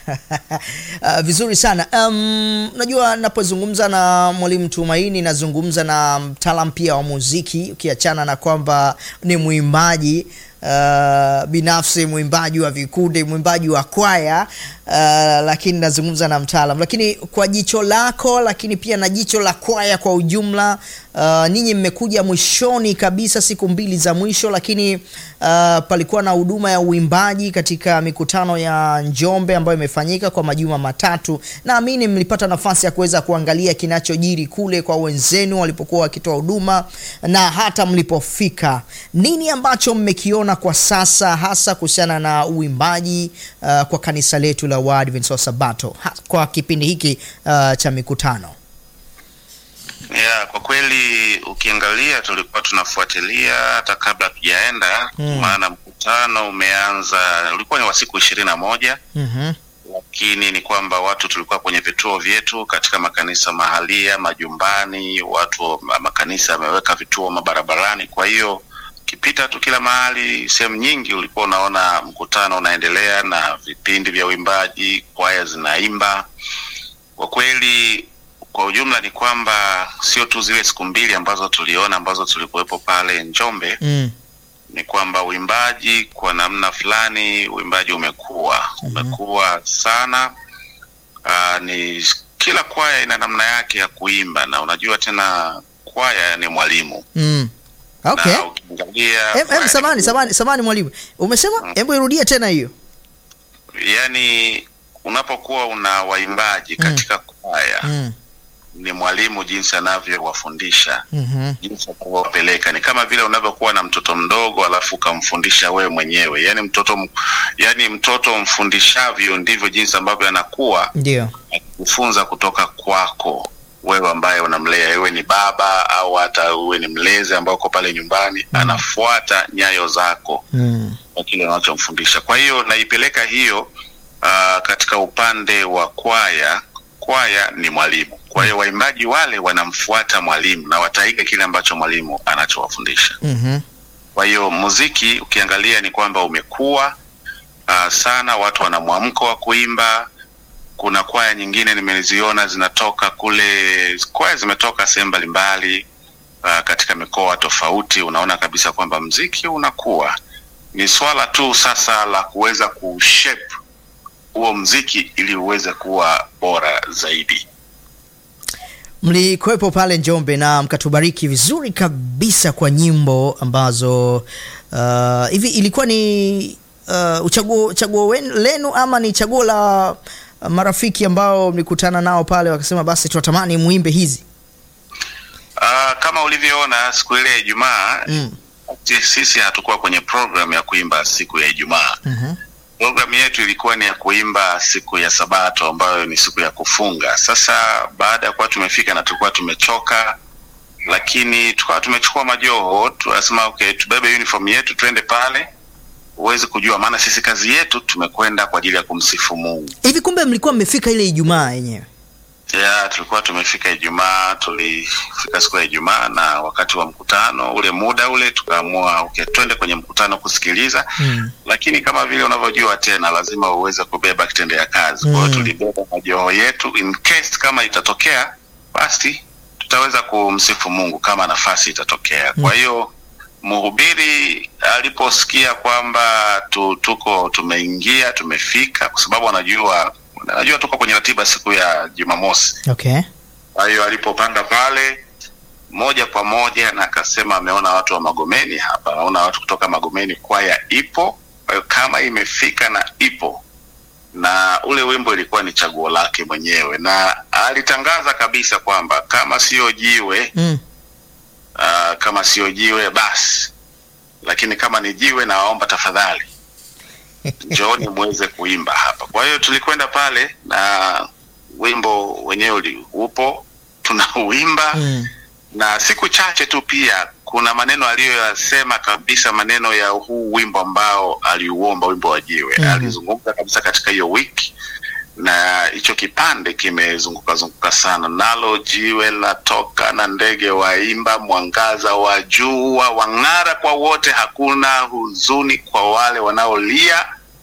Uh, vizuri sana. Um, najua napozungumza na Mwalimu Tumaini nazungumza na mtaalam pia wa muziki, ukiachana na kwamba ni mwimbaji uh, binafsi, mwimbaji wa vikundi, mwimbaji wa kwaya uh, lakini nazungumza na mtaalam. Lakini kwa jicho lako, lakini pia na jicho la kwaya kwa ujumla, uh, ninyi mmekuja mwishoni kabisa, siku mbili za mwisho, lakini uh, palikuwa na huduma ya uimbaji katika mikutano ya Njombe ambayo imefanyika kwa majuma matatu. Naamini mlipata nafasi ya kuweza kuangalia kinachojiri kule kwa wenzenu walipokuwa wakitoa huduma na hata mlipofika. Nini ambacho mmekiona kwa sasa hasa kuhusiana na uimbaji uh, kwa kanisa letu la Waadventista wa Sabato ha, kwa kipindi hiki uh, cha mikutano? Yeah, kwa kweli ukiangalia tulikuwa tunafuatilia hata kabla tujaenda Mm. maana mkutano umeanza ulikuwa ni wa siku ishirini na moja Mhm. lakini ni kwamba watu tulikuwa kwenye vituo vyetu katika makanisa mahalia, majumbani, watu makanisa yameweka vituo mabarabarani. Kwa hiyo ukipita tu kila mahali, sehemu nyingi ulikuwa unaona mkutano unaendelea na vipindi vya uimbaji, kwaya zinaimba. Kwa kweli, kwa ujumla ni kwamba sio tu zile siku mbili ambazo tuliona ambazo tulikuwepo pale Njombe, Mm. ni kwamba uimbaji kwa namna fulani uimbaji umekuwa umekuwa sana. Aa, ni kila kwaya ina namna yake ya kuimba, na unajua tena kwaya ni mwalimu Mm. Okay. na ukiangalia Em, em, kwaya samani ni- samani samani mwalimu, umesema, hebu irudie tena hiyo. yani unapokuwa una waimbaji katika kwaya Mm. ni mwalimu jinsi anavyowafundisha Mhm. jinsi anavyowapeleka ni kama vile unavyokuwa na mtoto mdogo alafu ukamfundisha wewe mwenyewe yani mtoto m- yani mtoto mfundishavyo ndivyo jinsi ambavyo anakuwa Ndio. kufunza kutoka kwako wewe ambaye unamlea iwe ni baba au hata uwe ni mlezi ambao uko pale nyumbani anafuata nyayo zako Mm. kwa kile unachomfundisha. Kwa hiyo naipeleka hiyo uh, katika upande wa kwaya. Kwaya ni mwalimu, kwa hiyo waimbaji wale wanamfuata mwalimu na wataiga kile ambacho mwalimu anachowafundisha. Mhm. Kwa hiyo muziki ukiangalia ni kwamba umekuwa uh, sana, watu wana mwamko wa kuimba. Kuna kwaya nyingine nimeziona zinatoka kule, kwaya zimetoka sehemu mbalimbali uh, katika mikoa tofauti. Unaona kabisa kwamba mziki unakuwa ni swala tu sasa la kuweza kushape huo mziki ili uweze kuwa bora zaidi. Mlikuwepo pale Njombe na mkatubariki vizuri kabisa kwa nyimbo ambazo uh, hivi ilikuwa ni uh, uchaguo chaguo wen- lenu ama ni chaguo la uh, marafiki ambao mlikutana nao pale wakasema basi tunatamani muimbe hizi? Uh, kama ulivyoona siku ile ya Ijumaa Mm. si- sisi hatukuwa kwenye program ya kuimba siku ya Ijumaa. Mhm. Programu yetu ilikuwa ni ya kuimba siku ya Sabato ambayo ni siku ya kufunga. Sasa baada ya kuwa tumefika na tulikuwa tumechoka, lakini tukawa tumechukua majoho, tunasema okay, tubebe uniform yetu twende pale, huwezi kujua, maana sisi kazi yetu tumekwenda kwa ajili ya kumsifu Mungu. Hivi kumbe mlikuwa mmefika ile Ijumaa yenyewe? ya tulikuwa tumefika Ijumaa, tulifika siku ya Ijumaa na wakati wa mkutano ule muda ule tukaamua okay, twende kwenye mkutano kusikiliza Mm. lakini kama vile unavyojua tena lazima uweze kubeba kitendea kazi. Kwa hiyo Mm. tulibeba majoho yetu in case kama itatokea, basi tutaweza kumsifu Mungu kama nafasi itatokea. Kwa hiyo mhubiri aliposikia kwamba tu, tuko tumeingia tumefika, kwa sababu anajua anajua tuko kwenye ratiba siku ya Jumamosi. Okay. Kwa hiyo alipopanda pale moja kwa moja na akasema ameona watu wa Magomeni hapa, anaona watu kutoka Magomeni, kwaya ipo. Kwa hiyo kama imefika na ipo, na ule wimbo ilikuwa ni chaguo lake mwenyewe, na alitangaza kabisa kwamba kama sio jiwe Mm. uh, kama sio jiwe basi, lakini kama ni jiwe, nawaomba tafadhali njooni muweze kuimba hapa. Kwa hiyo tulikwenda pale na wimbo wenyewe uli- upo tunauimba Mm. na siku chache tu pia kuna maneno aliyoyasema kabisa, maneno ya huu wimbo ambao aliuomba, wimbo wa jiwe Mhm. alizungumza kabisa katika hiyo wiki, na hicho kipande kimezunguka zunguka sana, nalo jiwe latoka na ndege waimba, mwangaza wa jua wang'ara kwa wote, hakuna huzuni kwa wale wanaolia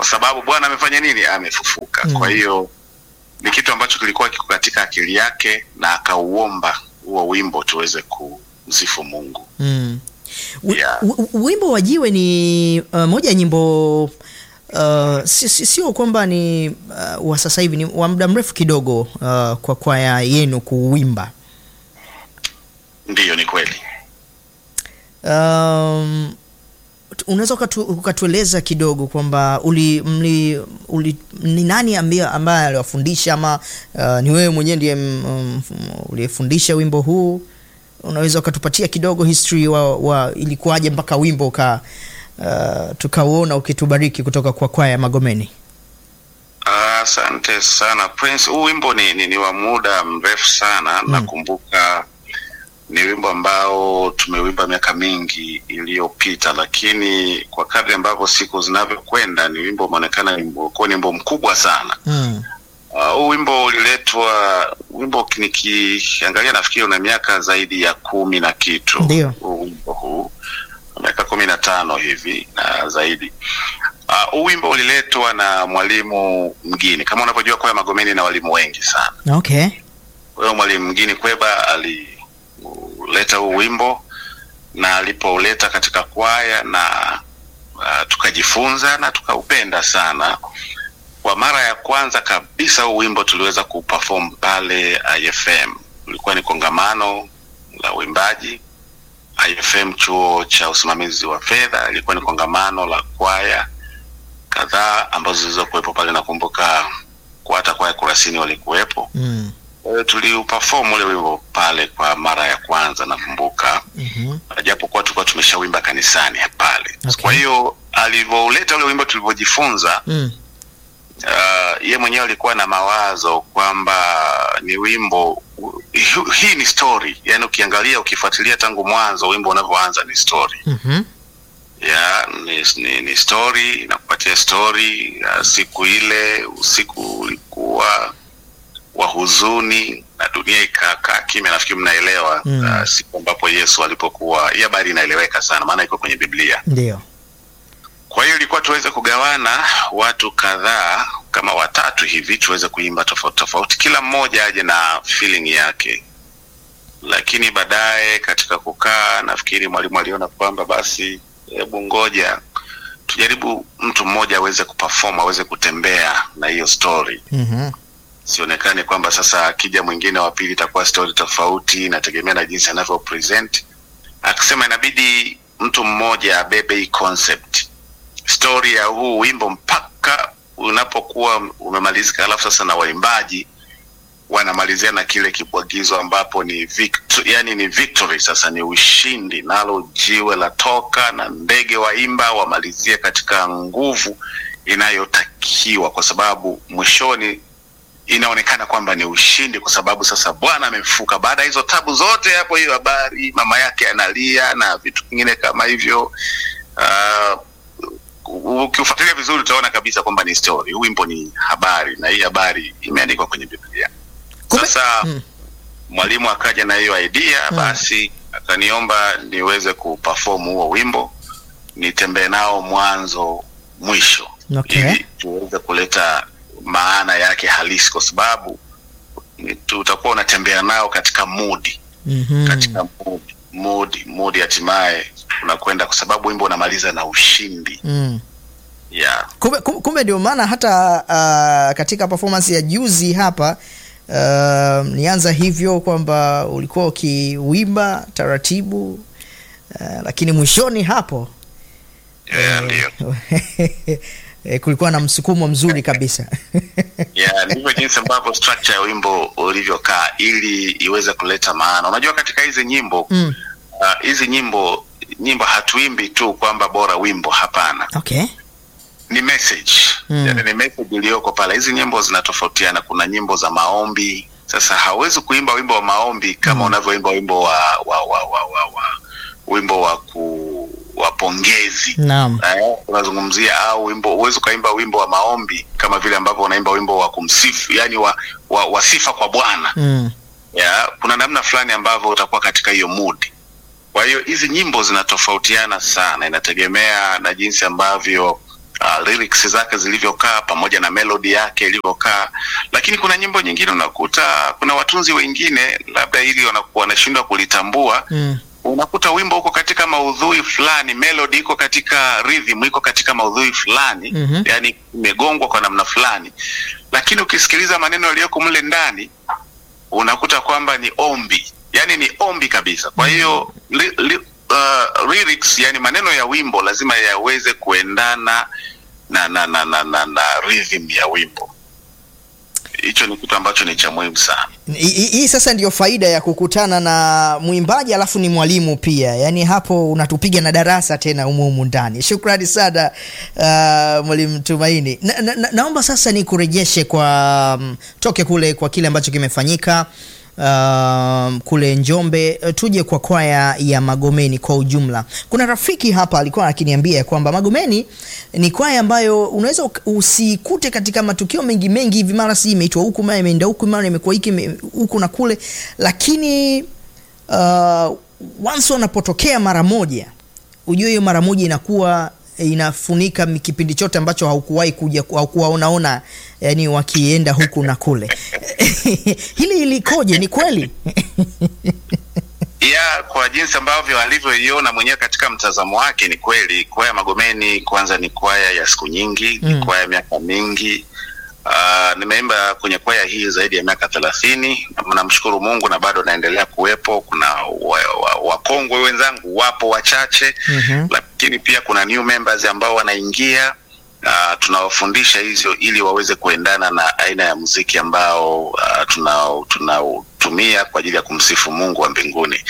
kwa sababu Bwana amefanya nini? Amefufuka. Mm. Kwa hiyo ni kitu ambacho kilikuwa kiko katika akili yake, na akauomba huo wimbo tuweze kumsifu Mungu. Mm. Wi- Yeah. wi- Wimbo wa Jiwe ni uh, moja ya nyimbo uh, si- si- sio kwamba ni uh, wa sasa hivi, ni wa muda mrefu kidogo uh, kwa kwaya yenu kuwimba. Ndiyo, ni kweli. Um, tu- unaweza ukatu, ukatueleza kidogo kwamba uli, mli, uli, ni nani ambaye ambaye aliwafundisha ama uh, ni wewe mwenyewe ndiye mm, mm, uliyefundisha wimbo huu? Unaweza ukatupatia kidogo history wa, wa ilikuwaje mpaka wimbo uka uh, tukauona ukitubariki kutoka kwa kwaya ya Magomeni? Asante sana Prince. Huu wimbo ni, ni, ni wa muda mrefu sana Mm. nakumbuka ni wimbo ambao tumewimba miaka mingi iliyopita, lakini kwa kadri ambavyo siku zinavyokwenda ni wimbo umeonekana ni wimbo- kuwa ni wimbo mkubwa sana. Mm. Uh, huu wimbo uliletwa, wimbo nikiangalia nafikiri una miaka zaidi ya kumi na kitu. Ndio. Huu wimbo huu miaka kumi na tano hivi na zaidi. Uh, huu wimbo uliletwa na mwalimu mgini. Kama unavyojua kwaya Magomeni na walimu wengi sana. Okay. Kwa hiyo mwalimu mgini Kweba aliuleta huu wimbo na alipouleta katika kwaya na uh, tukajifunza na tukaupenda sana. Kwa mara ya kwanza kabisa huu wimbo tuliweza kuperform pale IFM. Ulikuwa ni kongamano la uimbaji IFM, chuo cha usimamizi wa fedha. Ilikuwa ni kongamano la kwaya kadhaa ambazo zilizokuwepo pale. Nakumbuka kwa hata kwaya Kurasini walikuwepo. Mm. Kwa hiyo tuliuperform ule wimbo pale kwa mara ya kwanza nakumbuka, Mhm. japokuwa tulikuwa tumeshawimba kanisani pale. Okay. Kwa hiyo alivyouleta ule wimbo tulivyojifunza, Mm. uh, ye mwenyewe alikuwa na mawazo kwamba ni wimbo hi- hii ni story, yani ukiangalia ukifuatilia tangu mwanzo wimbo unavyoanza ni story Mhm. ya ni, ni, ni story inakupatia story ya siku ile. Usiku ulikuwa wa huzuni na dunia ikakaa kimya. Nafikiri mnaelewa Mm. uh, siku ambapo Yesu alipokuwa. Hii habari inaeleweka sana, maana iko kwenye Biblia. Ndio. Kwa hiyo ilikuwa tuweze kugawana watu kadhaa kama watatu hivi, tuweze kuimba tofauti tofauti, kila mmoja aje na feeling yake. Lakini baadaye katika kukaa, nafikiri mwalimu aliona kwamba basi, hebu ngoja tujaribu mtu mmoja aweze kuperform, aweze kutembea na hiyo story, Mhm. sionekane kwamba sasa akija mwingine wa pili itakuwa story tofauti, inategemea na jinsi anavyo present. Akisema inabidi mtu mmoja abebe hii concept story ya huu wimbo mpaka unapokuwa umemalizika, alafu sasa na waimbaji wanamalizia na kile kibwagizo ambapo ni victor, yani ni victory, sasa ni ushindi, nalo jiwe la toka na ndege waimba, wamalizie katika nguvu inayotakiwa, kwa sababu mwishoni inaonekana kwamba ni ushindi, kwa sababu sasa Bwana amefuka. Baada ya hizo tabu zote, hapo hiyo habari, mama yake analia na vitu vingine kama hivyo uh, ukiufuatilia vizuri utaona kabisa kwamba ni story. Huu wimbo ni habari, na hii habari imeandikwa kwenye Biblia. Kumbe- Sasa Mm. mwalimu akaja na hiyo idea, Mm. basi akaniomba niweze kuperform huo wimbo, nitembee nao mwanzo mwisho, Okay. ili tuweze kuleta maana yake halisi, kwa sababu ni- tutakuwa unatembea nao katika mudi Mhm. katika mudi mudi mudi, hatimaye unakwenda, kwa sababu wimbo unamaliza na ushindi Mm. yeah. Kumbe, kumbe kumbe ndio maana hata uh, katika performance ya juzi hapa uh, nianza hivyo kwamba ulikuwa ukiwimba taratibu uh, lakini mwishoni hapo Yeah, ndio eh, kulikuwa na msukumo mzuri kabisa yeah, ndivyo jinsi ambavyo structure ya wimbo ulivyokaa ili iweze kuleta maana. Unajua, katika hizi nyimbo mm. uh, hizi nyimbo nyimbo hatuimbi tu kwamba bora wimbo, hapana, okay. ni message Mm. yani, ni message iliyoko pale. Hizi nyimbo zinatofautiana, kuna nyimbo za maombi. Sasa hauwezi kuimba wimbo wa maombi kama Mm. unavyoimba wimbo wa, wa, wa, wa, wa, wa wimbo wa ku wa pongezi Naam. Eh, unazungumzia au wimbo huwezi ukaimba wimbo wa maombi kama vile ambavyo unaimba wimbo wa kumsifu yani wa, wa, wa sifa kwa Bwana Mm. ya kuna namna fulani ambavyo utakuwa katika hiyo mood. Kwa hiyo hizi nyimbo zinatofautiana sana, inategemea na jinsi ambavyo uh, lyrics zake zilivyokaa pamoja na melody yake ilivyokaa, lakini kuna nyimbo nyingine unakuta kuna watunzi wengine labda hili wanakuwa wanashindwa kulitambua Mm. unakuta wimbo uko katika maudhui fulani, melody iko katika rhythm, iko katika maudhui fulani Mhm. yani imegongwa kwa namna fulani, lakini ukisikiliza maneno yaliyoko mle ndani unakuta kwamba ni ombi, yani ni ombi kabisa. Kwa hiyo li, li, uh, lyrics, yani maneno ya wimbo lazima yaweze kuendana na na na na, na, na rhythm ya wimbo. Hicho ni kitu ambacho ni cha muhimu sana. Hii- Hii hii sasa ndiyo faida ya kukutana na mwimbaji alafu ni mwalimu pia, yaani hapo unatupiga na darasa tena humu humu ndani. Shukrani sana uh, mwalimu Tumaini. Na, na, na, naomba sasa ni kurejeshe kwa um, toke kule kwa kile ambacho kimefanyika um, kule Njombe, uh, tuje kwa kwaya ya Magomeni kwa ujumla. Kuna rafiki hapa alikuwa akiniambia ya kwamba Magomeni ni kwaya ambayo unaweza uk- usikute katika matukio mengi mengi hivi, mara si imeitwa huku, mara imeenda huku, mara imekuwa hiki ime- huku na kule, lakini uh, once wanapotokea mara moja, ujue hiyo mara moja inakuwa inafunika mi- kipindi chote ambacho haukuwahi kuja haukuwaonaona yani wakienda huku na kule hili likoje ni kweli ya kwa jinsi ambavyo alivyoiona mwenyewe katika mtazamo wake, ni kweli kwaya Magomeni kwanza ni kwaya ya siku nyingi, Mm. ni kwaya ya miaka mingi. Uh, nimeimba kwenye kwaya hii zaidi ya miaka thelathini. Namshukuru Mungu na bado naendelea kuwepo. Kuna wakongwe wa, wa wakongwe wenzangu wapo wachache Mhm. lakini pia kuna new members ambao wanaingia uh, tunawafundisha hizo ili waweze kuendana na aina ya muziki ambao uh, tunao- tunaotumia kwa ajili ya kumsifu Mungu wa mbinguni.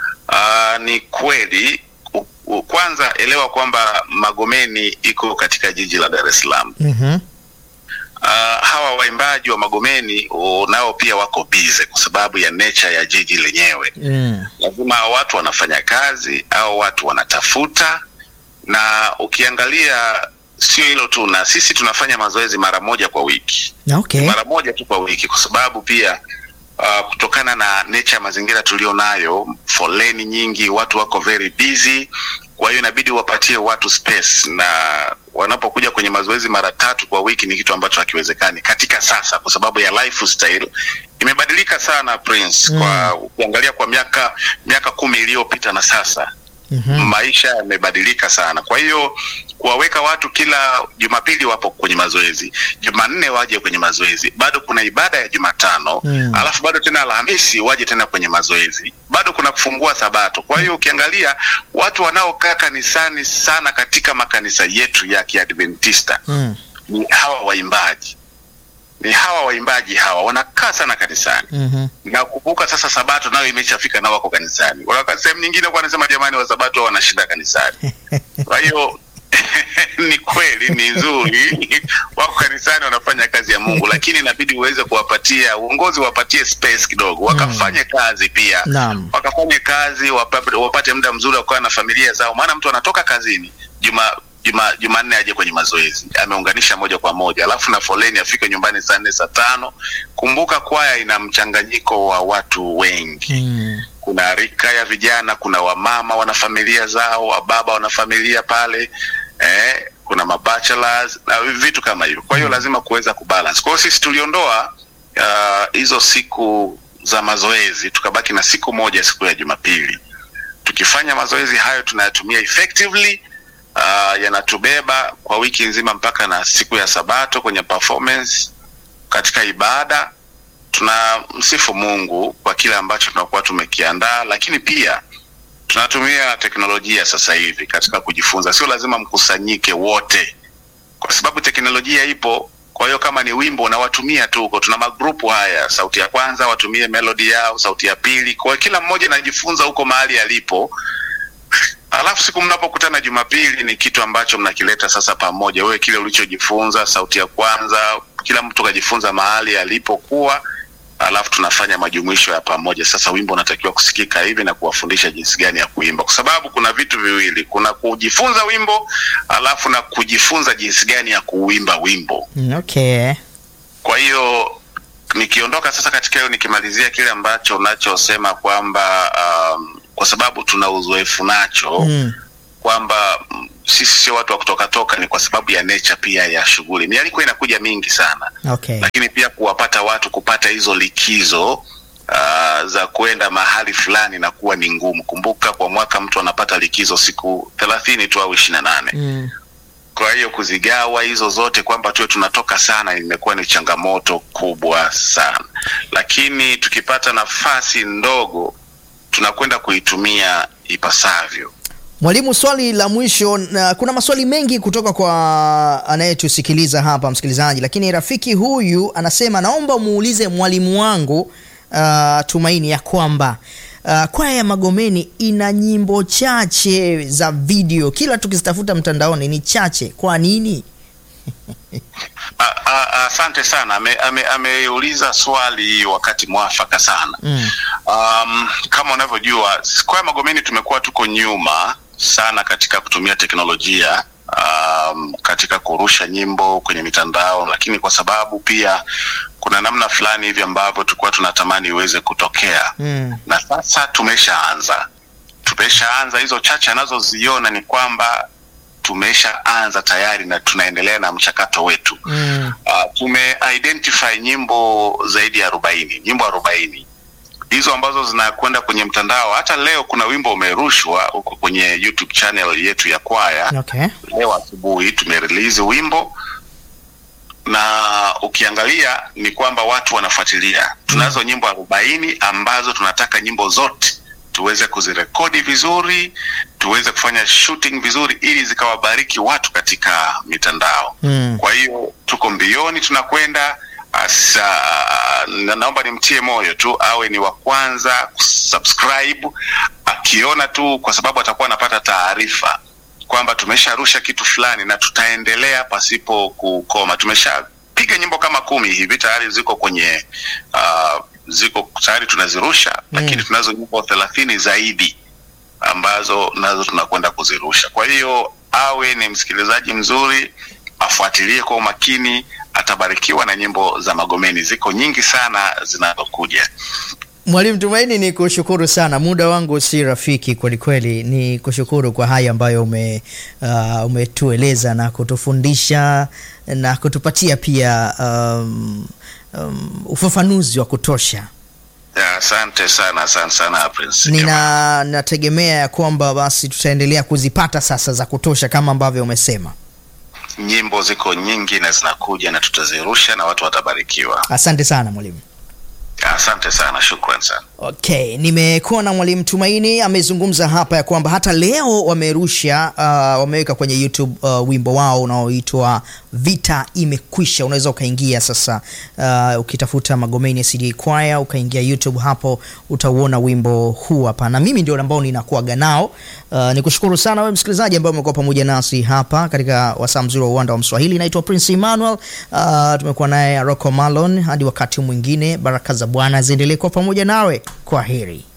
Uh, ni kweli u- u- kwanza elewa kwamba Magomeni iko katika jiji la Dar es Salaam. Mhm. Uh, hawa waimbaji wa Magomeni uh, nao pia wako bize kwa sababu ya nature ya jiji lenyewe Mm. lazima watu wanafanya kazi au watu wanatafuta, na ukiangalia sio hilo tu, na sisi tunafanya mazoezi mara moja kwa wiki, okay mara moja tu kwa wiki, kwa sababu pia uh, kutokana na nature ya mazingira tulio nayo, foleni nyingi, watu wako very busy, kwa hiyo inabidi wapatie watu space, na wanapokuja kwenye mazoezi mara tatu kwa wiki ni kitu ambacho hakiwezekani katika sasa, kwa sababu ya lifestyle imebadilika sana Prince. Mm. Kwa ukiangalia kwa miaka miaka kumi iliyopita na sasa Mhm. maisha yamebadilika sana. Kwa hiyo kuwaweka watu kila Jumapili wapo kwenye mazoezi, Jumanne waje kwenye mazoezi, bado kuna ibada ya Jumatano Mm. alafu bado tena Alhamisi waje tena kwenye mazoezi, bado kuna kufungua Sabato. Kwa hiyo ukiangalia watu wanaokaa kanisani sana katika makanisa yetu ya Kiadventista Mm. ni hawa waimbaji, ni hawa waimbaji hawa wanakaa sana kanisani Mhm. na kumbuka sasa sabato nayo imeshafika na wako kanisani. Wakati sehemu nyingine kwa anasema jamani, wa sabato wanashinda kanisani. Kwa hiyo ni kweli, ni nzuri, wako kanisani wanafanya kazi ya Mungu, lakini inabidi uweze kuwapatia uongozi, wapatie space kidogo, wakafanye kazi pia Naam. wakafanye kazi wapate, wapate muda mzuri wa kukaa na familia zao, maana mtu anatoka kazini juma juma Jumanne aje kwenye mazoezi, ameunganisha moja kwa moja, alafu na foleni afike nyumbani saa nne saa tano. Kumbuka kwaya ina mchanganyiko wa watu wengi Mm. kuna rika ya vijana, kuna wamama wana familia zao, wababa wana familia pale eh, kuna mabachelors na vitu kama hivyo. Kwa hiyo lazima kuweza kubalance. Kwa hiyo sisi tuliondoa ah, hizo siku za mazoezi, tukabaki na siku moja, siku ya Jumapili. Tukifanya mazoezi hayo tunayatumia effectively uh, yanatubeba kwa wiki nzima mpaka na siku ya Sabato kwenye performance katika ibada tunamsifu Mungu kwa kile ambacho tunakuwa tumekiandaa, lakini pia tunatumia teknolojia sasa hivi katika kujifunza. Sio lazima mkusanyike wote, kwa sababu teknolojia ipo. Kwa hiyo kama ni wimbo unawatumia tu huko, tuna magrupu haya, sauti ya kwanza watumie melodi yao, sauti ya pili, kwa hiyo kila mmoja anajifunza huko mahali alipo. Alafu siku mnapokutana Jumapili ni kitu ambacho mnakileta sasa pamoja, wewe kile ulichojifunza, sauti ya kwanza, kila mtu kajifunza mahali alipokuwa, alafu tunafanya majumuisho ya pamoja. Sasa wimbo unatakiwa kusikika hivi na kuwafundisha jinsi gani ya kuimba, kwa sababu kuna vitu viwili, kuna kujifunza wimbo alafu na kujifunza jinsi gani ya kuuimba wimbo. Mm, Okay. Kwa hiyo nikiondoka sasa katika hiyo, nikimalizia kile ambacho unachosema kwamba um, kwa sababu tuna uzoefu nacho Mm. kwamba mm, sisi sio watu wa kutoka toka, ni kwa sababu ya nature pia ya shughuli. Mialiko inakuja mingi sana, Okay. lakini pia kuwapata watu kupata hizo likizo uh, za kwenda mahali fulani na kuwa ni ngumu. Kumbuka kwa mwaka mtu anapata likizo siku thelathini tu au ishirini na nane. Mm. Kwa hiyo kuzigawa hizo zote kwamba tuwe tunatoka sana imekuwa ni changamoto kubwa sana, lakini tukipata nafasi ndogo tunakwenda kuitumia ipasavyo. Mwalimu, swali la mwisho na kuna maswali mengi kutoka kwa anayetusikiliza hapa msikilizaji, lakini rafiki huyu anasema naomba muulize mwalimu wangu uh, Tumaini ya kwamba uh, kwaya ya Magomeni ina nyimbo chache za video, kila tukizitafuta mtandaoni ni chache. Kwa nini? A- a- Asante sana, ameuliza ame, ameuliza swali wakati mwafaka sana. Mm. Um, kama unavyojua kwaya Magomeni tumekuwa tuko nyuma sana katika kutumia teknolojia um, katika kurusha nyimbo kwenye mitandao, lakini kwa sababu pia kuna namna fulani hivi ambavyo tulikuwa tunatamani iweze kutokea Mm. na sasa tumeshaanza tumeshaanza hizo chache anazoziona ni kwamba tumeshaanza tayari na tunaendelea na mchakato wetu Mm. uh, tume identify nyimbo zaidi ya arobaini nyimbo arobaini hizo ambazo zinakwenda kwenye mtandao hata leo kuna wimbo umerushwa huko kwenye youtube channel yetu ya kwaya Okay. leo asubuhi tumerelease wimbo na ukiangalia ni kwamba watu wanafuatilia tunazo nyimbo arobaini ambazo tunataka nyimbo zote tuweze kuzirekodi vizuri tuweze kufanya shooting vizuri ili zikawabariki watu katika mitandao Mm. kwa hiyo tuko mbioni tunakwenda asa na naomba nimtie moyo tu awe ni wa kwanza kusubscribe akiona tu kwa sababu atakuwa anapata taarifa kwamba tumesharusha kitu fulani na tutaendelea pasipo kukoma tumeshapiga nyimbo kama kumi hivi tayari ziko kwenye uh, ziko tayari tunazirusha Mm. lakini tunazo nyimbo thelathini zaidi ambazo nazo tunakwenda kuzirusha. Kwa hiyo awe ni msikilizaji mzuri, afuatilie kwa umakini, atabarikiwa na nyimbo za Magomeni. Ziko nyingi sana zinazokuja. Mwalimu Tumaini, ni kushukuru sana, muda wangu si rafiki kweli kweli. Ni kushukuru kwa haya ambayo ume uh, umetueleza na kutufundisha na kutupatia pia um, um, ufafanuzi wa kutosha. Ya, Asante sana, asante sana Prince. Nina nategemea ya kwamba basi tutaendelea kuzipata sasa za kutosha kama ambavyo umesema. Nyimbo ziko nyingi na zinakuja na tutazirusha na watu watabarikiwa. Asante sana mwalimu. Asante sana, shukran sana. Okay, nimekuwa na mwalimu Tumaini amezungumza hapa ya kwamba hata leo wamerusha uh, wameweka kwenye YouTube uh, wimbo wao unaoitwa Vita Imekwisha. Unaweza ukaingia sasa, uh, ukitafuta Magomeni CD Choir ukaingia YouTube hapo utauona wimbo huu hapa, na mimi ndio ambao ninakuaga nao. Uh, nikushukuru sana wewe msikilizaji ambaye umekuwa pamoja nasi hapa katika wasaa mzuri wa uwanda wa Mswahili. Naitwa Prince Emmanuel. Uh, tumekuwa naye Rocco Malon. Hadi wakati mwingine, baraka za Bwana ziendelee kuwa pamoja nawe. Kwa heri.